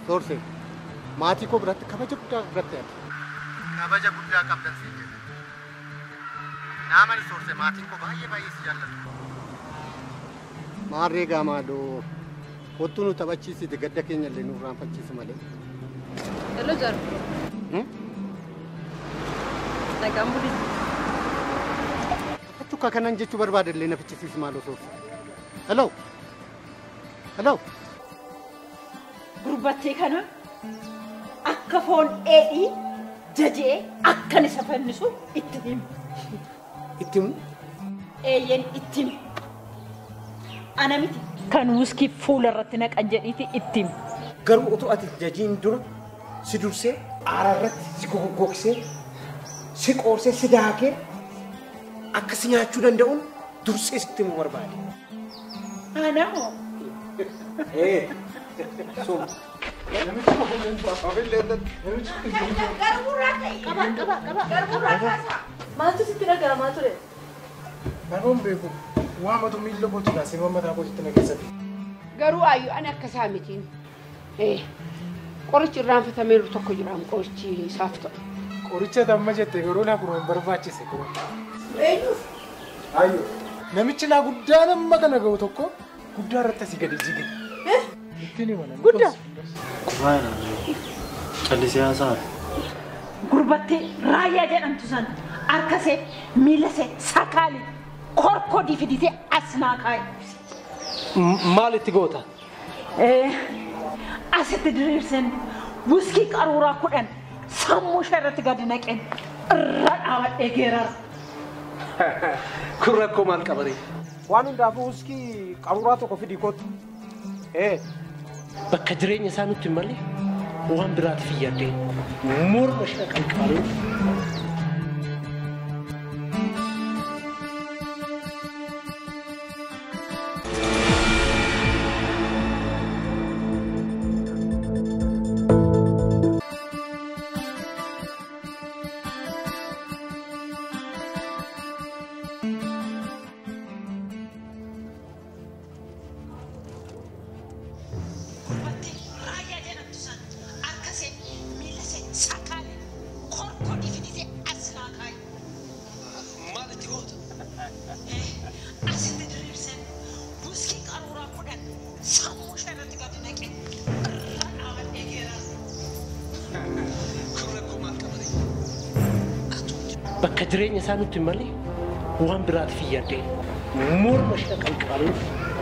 Soorsee maatii koo biratti kabaja guddaa biratti ati. Kabaja guddaa qabdan siin jedhe. Naamani soorsee maatiin koo baay'ee baay'ee si jaallatu. Maarree gaamaadoo kottuu nu taphachiisite gadda keenya illee nu irraanfachiisi malee. Hello Jar. Hmm? Nagaan bulii. Akka kanan jechuu barbaade illee na fichisiisi maaloo soorsee. Hello. Hello. Gurbattee kana akka foon dheedhii jajee akkan isa fannisu itti himu. Itti himu? Eeyyen itti himu. Ana miti kan wuskii fuula irratti naqan jedhiiti itti himu. Garuu utuu ati jajiin dura si dursee aara irratti si goggogsee si qoorsee si daakee akka si nyaachuu danda'uun dursee sitti himuu barbaade. Ana moo? Ee, sun Qaba qaba qaba qaba. Maaltu sitti dhaga'amaa ture? Namoon beeku waamatu miila kootiidha sirba mataa kootiitti na keessatti. Garuu ayyu ani akka isaa mitiin. Qorichi irraanfatameeru tokko jira qorichi isaaf ta'u. Qoricha damma jette garuu naa kun hin barbaachise kun. Eenyuuf? Ayyo. Namichi naa guddaa nama kana ga'u tokko guddaa irratti asii gadi jige. Ittiin hima namni Guddaa? Qubaan callisee haasa'an. Gurbattee raayyaa jedhamtu sana harkasee miilasee sakaali korkodii fiditee as naa kaa'e. maal itti goota? Asitti diriirsen wuskii qaruuraa kudhan sammuu ishee irratti gadi naqeen irra dhaabadhee geerara. Kun rakkoo maal qabaree? Waan hundaafuu wuskii qaruuraa tokko fidii kootu. Ee, bakka jireenya isaa nutti hin malle waan biraatiif iyyaaddee morma ishee qalqaalee Gurbattee raayyaa jedhamtu sana harkasee miilasee sakaali korkodii fiditee as naa kaa'e. maal itti goota? Asitti diriirsen wuskii qaruuraa kudhan sammuu ishee irratti gadi naqeen irra dhaabadhee geerara. Kun rakkoo maal qabaree? Bakka jireenya isaa nutti hin malle waan biraatiif iyyaaddee morma ishee qalqaalee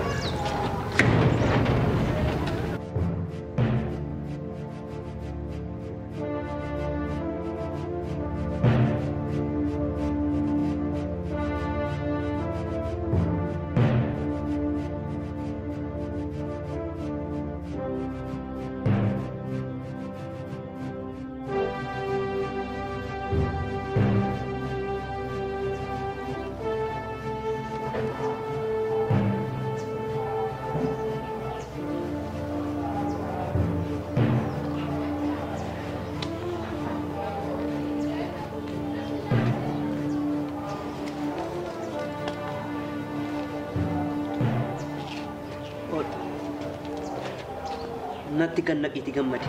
natti kan naqiiti gammade.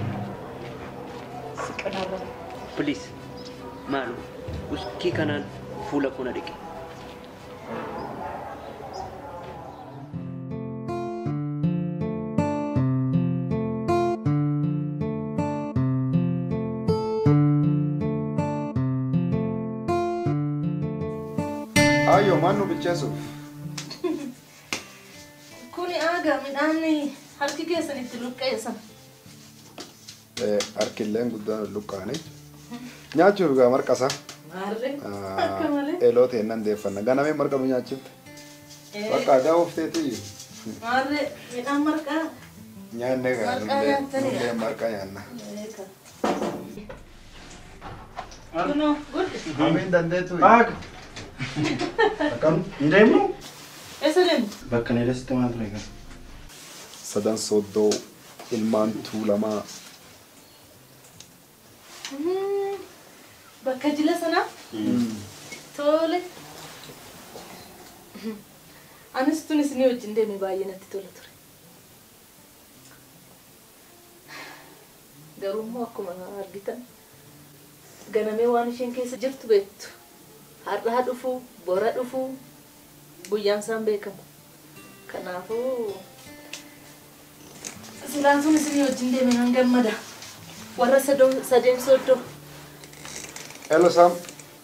Please, maalu uskii kanaan fuula koo na dhiqe. Ayyo maal nu bilcheessuuf? Kuni aagaa midhaan harki keessan itti luqqeessan. Harkilleen guddaan luqqaane. Nyaachuuf gaa marqasa. Maarree akka malee. Eeloo ta'e nan deeffanna. Ganamee marqa nu nyaachifte. Bakka aadaa oofteeti. Maarree midhaan marqaa. Nyaanne gaa Marqaa nullee nyaattanii? nullee marqa nyaanna. Kunoo guddi. Hamiin dandeetu. Aaga. Akkam hin deemnu? Eessa deemtu? Bakka ni dasitti maal ture gaa? Sadan soddoo ilmaan tuulamaa. Hmm, Bakka jila sanaa? Tole. Anis tunis ni wajjin deeme baay'ee natti tola ture. Garuu immoo akkuma argitan ganamee waan isheen keessa jirtu beektu. Har'aa dhufuu, bora dhufuu, guyyaan isaan beekamu. Kanaafuu silaan sun isin wajjin deeme nan gammada. Warra sadoo- sadeen sooddoo. Hello, Sam.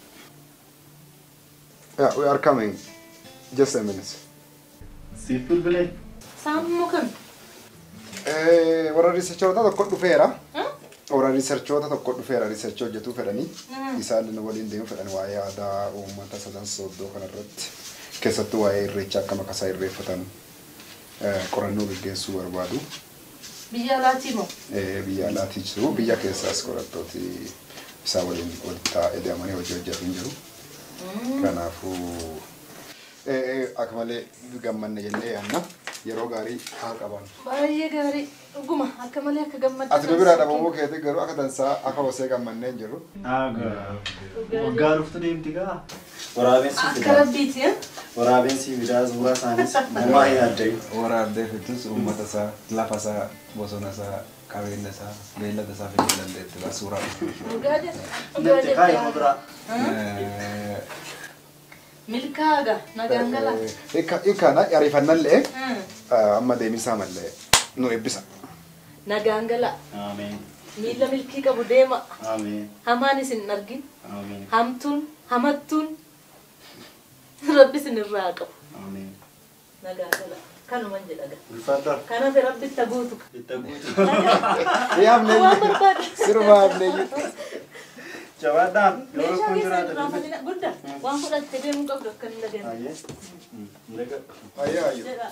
Yeah, we are coming. Just a minute. Siif bilbilee. Saammoo kan Eh, warra riisarchoota tokko dhufeera. Warra riisarchoota tokko dhufeera riisarchii hojjetuu fedhanii. Isaan waliin deemu fedhan waa'ee aadaa uummata sadan sooddoo kanarratti. Keessattuu waa'ee irreechaa akka maqasaa irreeffatan eh, qorannoo gaggeessuu barbaadu. biyya alaatii moo? Eh, Biyya alaatii jiru. Biyya keessaas qorattooti isaa waliin walitti taa'ee deemanii hojii hojjetu hin jiru. Kanaafuu eh, eh, akka malee gammanne jennee yaadna. Yeroo gaarii haa qaban. Baay'ee gaarii. Dhuguma akka malee akka gammaddu. Ati nu biraa dhabamuu keetii garuu akka dansaa akka hosee gammannee hin jiru. Waggaa dhuftu deemti gaa. Waraabessi Akka fidaa. rabbiiti. eh? Waraabessi fidaa suuraa isaanis namaa hin addayu. Waraabdee fidus uummata isaa, lafa isaa, bosona isaa, qabeenya isaa, beellada isaa fiduu dandeetti suuraa. Dhugaa jedha. Dhugaa Natti kaayama jedha. biraa. Milkaaga nagaan gala. Ikkaana ariifannallee Hmm. amma deemisaa mallee nu eebbisa. Nagaan gala. Ameen. Miila milkii qabu deema. Ameen. Hamaan isin hin argin. Ameen. Hamtuun, hamattuun. Rabbi isin irraa qabu. Ameen. Nagaa gala. Kanuman jedha gaa. Ulfaadhaa. Kanaaf rabbi itti guutu. Itti guutu. Yaabnee Waan barbaade. sirba yaabnee Jabaadhaan yeroo Meeshaa kun keessa jiraatan. irraa fadina guddaa. Waan fudhattee deemuu qabdu akka hin dhageenye. Ayyee. Ndega. Ayyaa ayyaa. Jedha.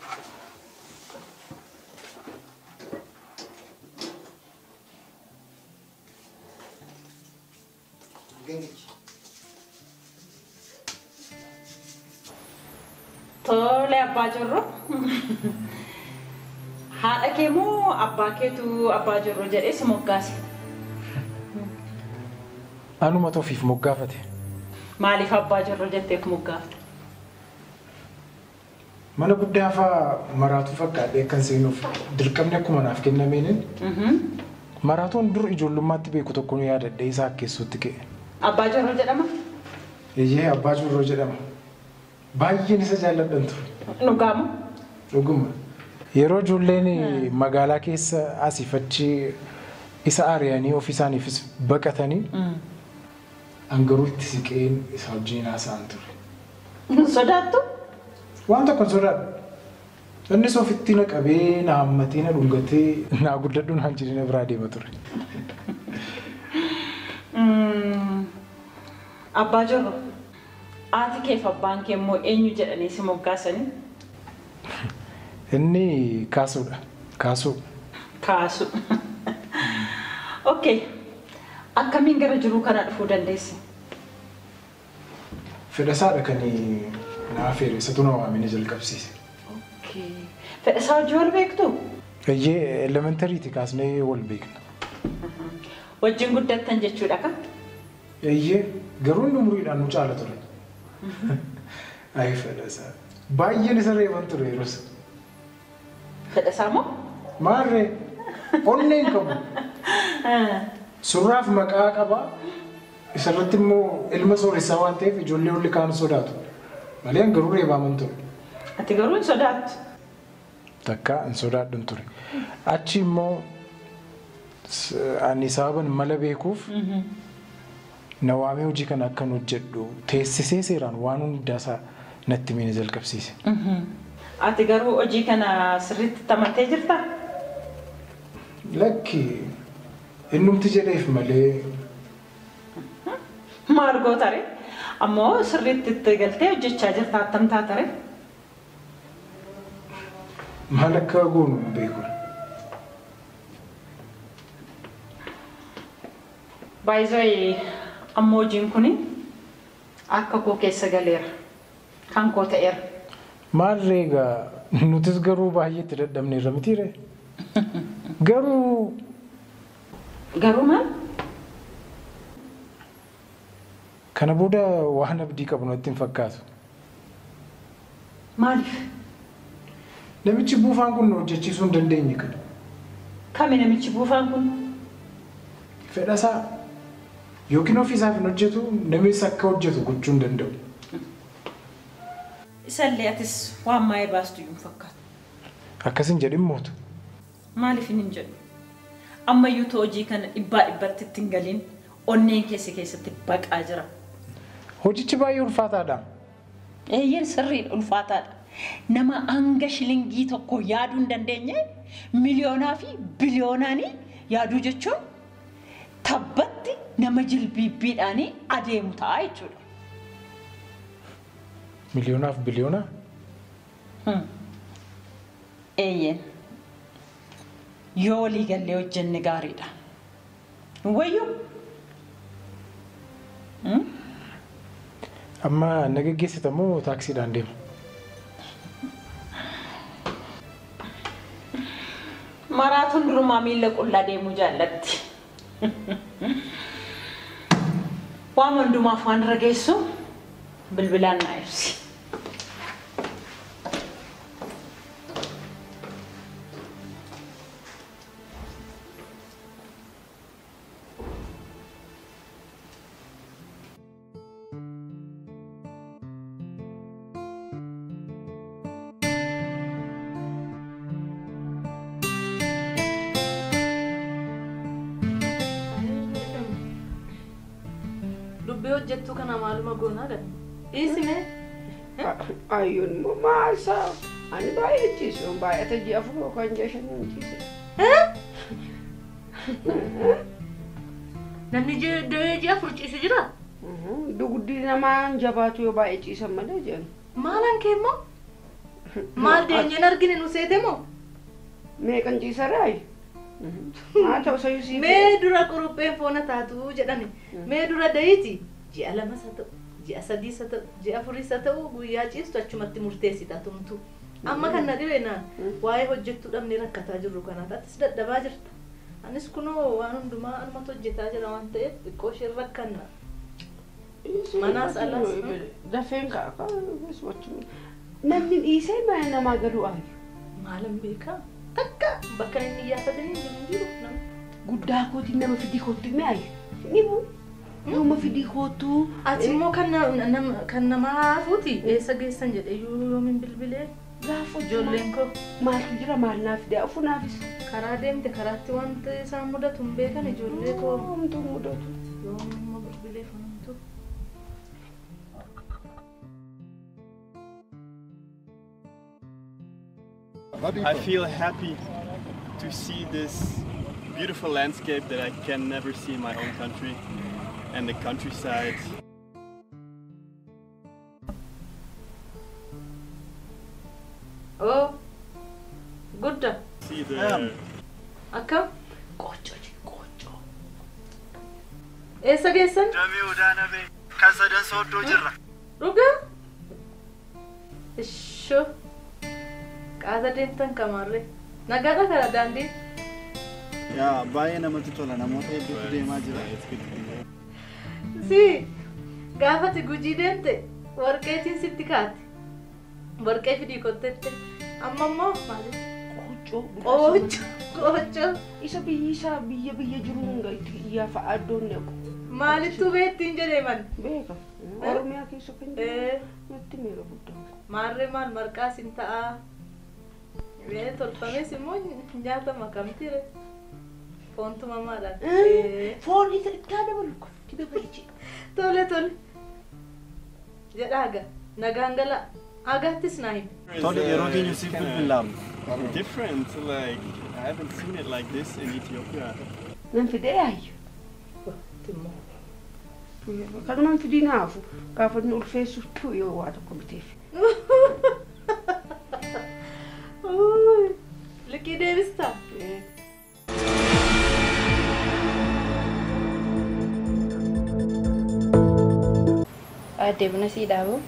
Tole abbaa jirru. Haadha kee moo abbaa keetu abbaa jirru jedhee si moggaase? Anuma ofiif moggaafate. Maaliif abbaa jirru jetteef moggaafte? Mana guddaa fa'aa maraatuu fakkaatee kan seenuuf dirqamni akkuma naaf kennameeniin maraatoon dur ijoollummaatti beeku tokko nu yaadadhee isaa keessatti ka'e. Abbaa jirru jedhama? Eeyyee abbaa jirroo jedhama. Baay'een isa jaalladhan ture. Dhugaamu? Dhuguma. Yeroo ijoolleen magaalaa keessa asii fachi isa ari'anii ofii isaaniifis baqatanii hangaruu itti siqeen isa wajjin haasa'an ture. Sodaattu? Waan tokko hin sodaadhu. Innis ofitti na qabee na hammatee na dhungatee na guddadhu naan jedhee na biraa deema ture. Abbaa jirru. Haati keef abbaan kee immoo eenyu jedhanii si moggaasanii? Inni kaasuudha. Kaasuu. Kaasu. Okay. Akkamiin gara jiruu kana dhufuu dandeessi? Fedhasaadha kan na affeere isatu na waamee jalqabsiise. Okay. Fedhasaa hojii wal beektu? Eeyyee elementariiti kaasnee wal beekna. Wajjin guddattan jechuudha ka? Eeyyee garuu inni umuriidhaan nu caala ture. Ayi fedhasaa. Baay'een isa reeban ture yeroos. Fedhasaa moo? Maarree onnee hin qabu. Surraaf maqaa qaba. Isarratti immoo ilma sooressaa waan ta'eef ijoollee olli kaan sodaatu. Malee an garuu reebaaman ture. Ati garuu hin sodaattu. Takka hin sodaadhu ture. Achi immoo s- ani sababan mala beekuuf na waamee hojii kana akkan hojjedhu teessisee seeraan waan hundaasaa natti himee na jalqabsiise. Ati garuu hojii kana sirriitti tamatee jirtaa? Lakki innumti jedheef malee Maal goota ree? Ammoo sirriitti itti galtee hojjechaa jirta attam taata ree? maal akka goonu hin beeku. Baay'ee ammoo hojiin kun akka koo keessa galeera. Kan koo ta'eera. Maal reegaa nutis garuu baay'ee itti dadhabneerra mitiire. Garuu Garuu maal? kana booda waan abdii qabu natti hin fakkaatu. Maaliif? Namichi buufaan kun nu hojjechiisuu hin dandeenye kana. Kami namichi buufaan kun? fedhasaa yookiin ofiisaaf hin hojjetu namis akka hojjetu gochuu hin danda'u. Isallee atis waan maayee baastu iyyuu hin fakkaatu. Akkasin jedhin mootu. Maaliif hin jedhu? Ammayyuu ta'u hojii kana dhibbaa dhibbatti itti hin galiin onneen keessa keessatti baqaa jira. Hojichi baay'ee ulfaataadha. Eeyyeen sirriidha ulfaataadha. Nama hanga shilingii tokko yaaduu hin dandeenye miliyoonaa fi biliyoonaanii yaaduu jechuun tabbatti nama jilbiibbiidhaanii adeemu ta'a jechuudha. Miliyoonaaf biliyoonaa? Eeyyeen. Yoo walii gallee hojjenne gaariidha. Wayyuu. Amma na geggeessita moo taaksiidhaan deema? Maraatuun durumaa miila qullaa deemuu jaallatti. Waan hundumaaf waan irra geessu bilbilaan naa ibsi. Dubbii hojjettuu kana maaluma goonaa gad. Dhiisime. Ayyoon immoo maal isaa? Ani baay'ee ciisu. Baay'ata ji'a afur yookaan ji'a shanii ciise. Namni ji'a afur ciisu jira? Dugdi namaa jabaatu yoo baay'ee ciisan malee jedhan. Maalan kee immoo? Maal deenyeen argine nu seete moo? Meeqan ciisaraayi? Haa ta'u sayyuu sii Mee dura qurupheen foona taatu jedhani. Mee dura dayiti ji'a lamas haa ta'u, ji'a sadiis haa ta'u, ji'a afuriis haa ta'u guyyaa ciistu achumatti murteessita tumtu. Amma kan na dhibee na waa'ee hojjettuu dhabnee rakkataa jirru kanaaf atis dadhabaa jirta. Anis kunoo waan hundumaa anumatu hojjetaa jira waan ta'eef xiqqoo isheen rakkanna. Manaas alas. Dafeen ka'a Namni dhiisee mana namaa galuu aayu. Maalan beekaa? Takka bakka inni iyyafatanii jiru jiru nama. Guddaa kootiin nama fidii kootti ni aayu. Ni buu. Nama fidii koottuu. Ati immoo kan na- nama- kan namaa haafuuti eessa geessan jedhee yoomin bilbilee Gaafa ijoolleen koo maaltu jira maal naaf fidee afu naafis. karaa deemte karaatti wanta isaan mudatu hin beekan ijoollee koo Homtuu mudatu. yoomin immoo bilbilee fanamtu. I feel happy to see this beautiful landscape that I can never see in my own country and the countryside. Oo gudda See the akkam eessa geessan Damee Odaanabee kan sadan sooddoo jirra. dhugaa ishoo qaasa deemtan kamaarree nagaadha kara daandii Yaa baay'ee namatti tola namoota hedduutu deemaa jira. si gaafati gujii deemte warqeetiin sitti kaate warqee fidii kottette amma immoo maali Qoccoo. qoocho qoocho Isa biyyi isaa biyya biyya jiru hunda itti iyyafa addoon neequ. maalittuu beettiin jedhee man Beeka. Oromiyaa keessa kan jiru. Eh, Natti miira guddaa. maarree maal marqaas hin ta'a Mee tolfames immoo nyaatama kamtire foontu mamaadhaan Eh, Foon isa itti dabalu kun itti dabalchi. tole tole jedha aga nagaan gala agaattis naa hime Tole yeroo keenya siif bilbilaam. Different, like I haven't seen it like this in Ethiopia. Nan fidee yaayyu. Kanumaan fidii naafu gaafa inni ulfeessuuf tu yoo waa tokko biteef. Uy, liqii deebistaa Aadde buna sii dhaabu.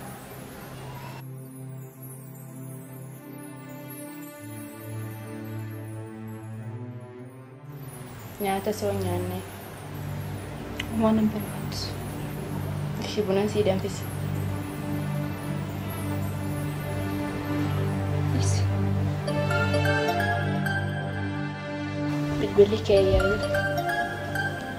Nyaata soo hin nyaanne. waan hin barbaachisu Ishii buna sii danfisi. Bilbilli kee yaa'i.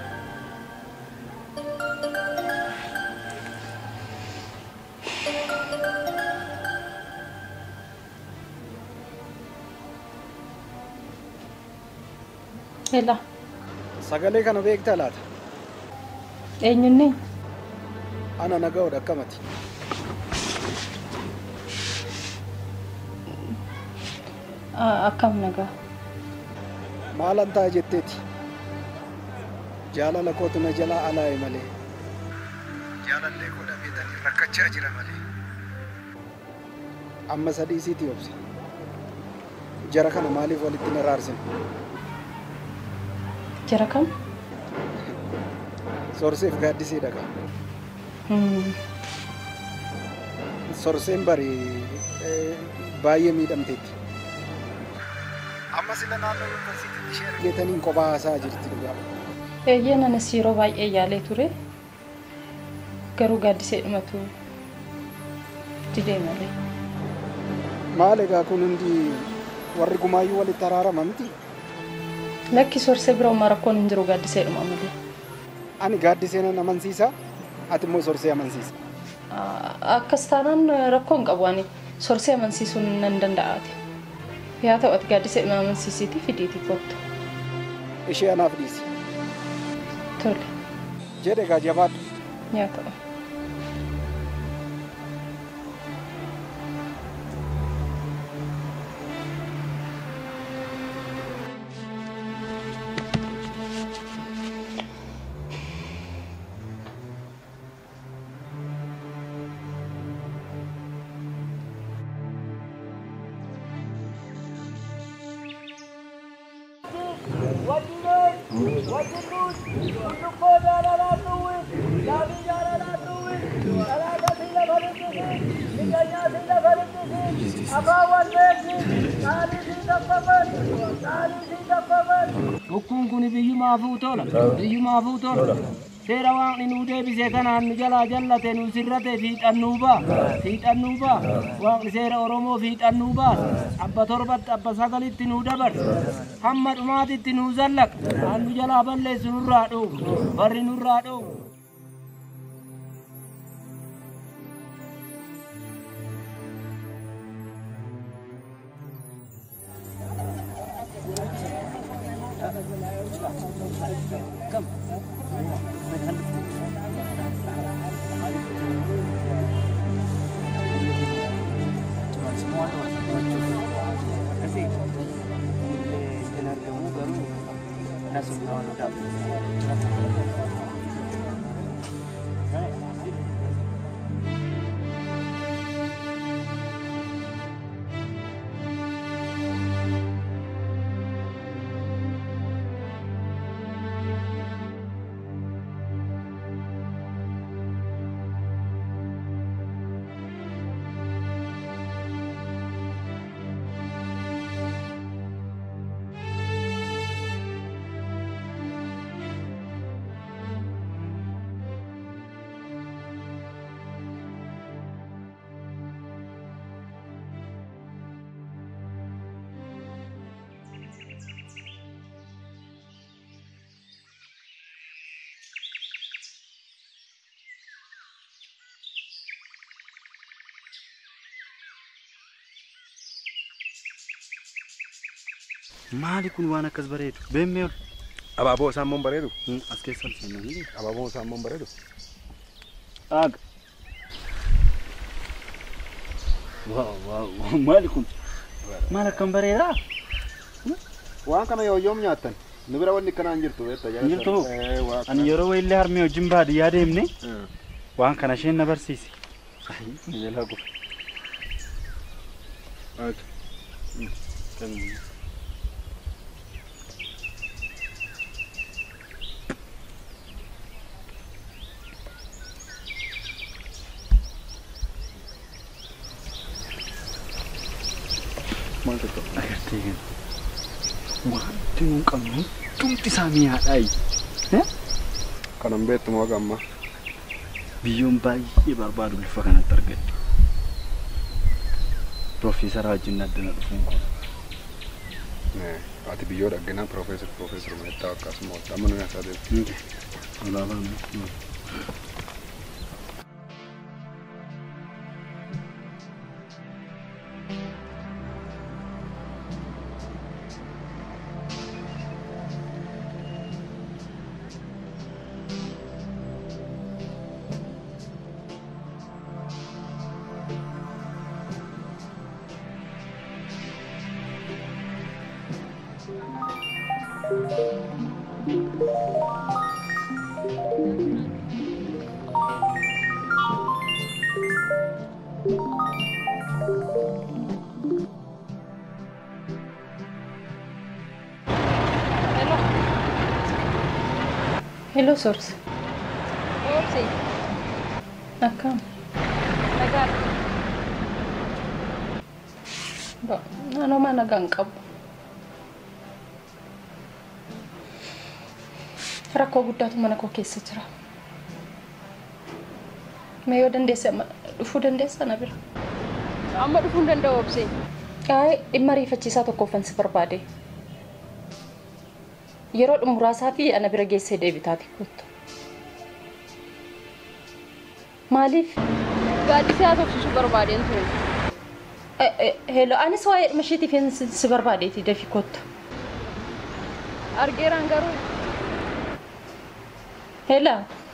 Sela. Sagalee kana beektaa laata? Eenyunni? Ana naga'oodha akkamati. Akkam nagaa. Maalan ta'a jetteeti? Jaalala kootu na jalaa alaa'e malee. Jaalallee koo dhabeetanii rakkachaa jira malee. Amma sadii siitii obsa. Jara kana maaliif walitti na raarsine? Jara kam? Sorseef gaaddisee dhagaa. Sorseen bari baay'ee miidhamteetti. Amma sila naannoo yuunivarsiitiitti ishee argeetaniin kophaa haasaa jirti dhugaa. Eeyyee nanis yeroo baay'ee yaalee ture. Garuu gaaddisee dhumatu didee malee. Maal egaa kun hundi warri gumaayyuu walitti araarama miti? Lakki sorsee bira uumaa rakkoon hin jiru gaaddisee dhuma malee. Ani gaaddisee nan amansiisa. Ati immoo sorsee amansiisa. Akkas taanaan rakkoo hin qabu ani sorsee amansiisuun nan danda'aati. Yaa ta'u ati gaaddisee dhuma amansiisiitii fidiitii kottu. Ishee anaaf dhiisi. Tole. Jedhe egaa jabaadhu. Yaa ta'u. Bokkuun kun biyyumaafuu tola. Biyyumaafuu tola. Seera waaqni nuu deebisee kanaan nu jalaa jallate nu sirrate fiixannuu ba'a. Fiixannuu ba'a. Waaqni seera Oromoo fiixannuu ba'a. Abba torbatti abba sagalitti nuu dabarse. Hamma dhumaatitti nuu zallaqa. Kan nu jalaa balleessu nurraa dhoowwu. Barri nurraa dhoowwu. Maali kun waan akkas bareedu? Beemmee ol. Abaaboo isaan moon bareedu? As keessa ol seenanii. Abaaboo isaan moon bareedu? Aaga. Waaw waaw maali kun? Maal akkam bareedaa? Waan kana yoo yoom nyaattan? Nu bira wanni akkanaa hin jirtu beektaa Hin jirtu ani yeroo wayillee harmee wajjin baadiyyaa deemne waan kana isheen na barsiise. Ni jalaa gufe. Maal tokko? Agartee kan wanti nuun qabnu hundumti isaa mi'aadhaayi. Kanan beektu moo gamma? Biyyoon baay'ee barbaadu bifa kanatti argadde. Piroofeesara wajjin addana dhufuun kun. Ati biyyoo dhagginaa piroofeesar piroofeesar Meettaa akkasuma walitti amma nu nyaataa deemu. Alaabaan. Hello, Source. Oomsi. Akkam. Nagaadha. Naannooma nagaa hin qabu. Rakkoo guddaatu mana koo keessa jira. Mee yoo dandeesse amma dhufuu dandeessa na bira. Amma dhufuu hin danda'u obsee. Qaayee dhimma riifachiisaa tokkoffan si barbaade. Yeroo muraasaa fi ana bira geessee deebitaati kottu. Maaliif? Gaaddisee haa tofsisuu barbaadeen ture. Heelo anis waa'ee dhimma isheetiif hin si barbaadeeti dafi kottu. Argeeraan garuu Heela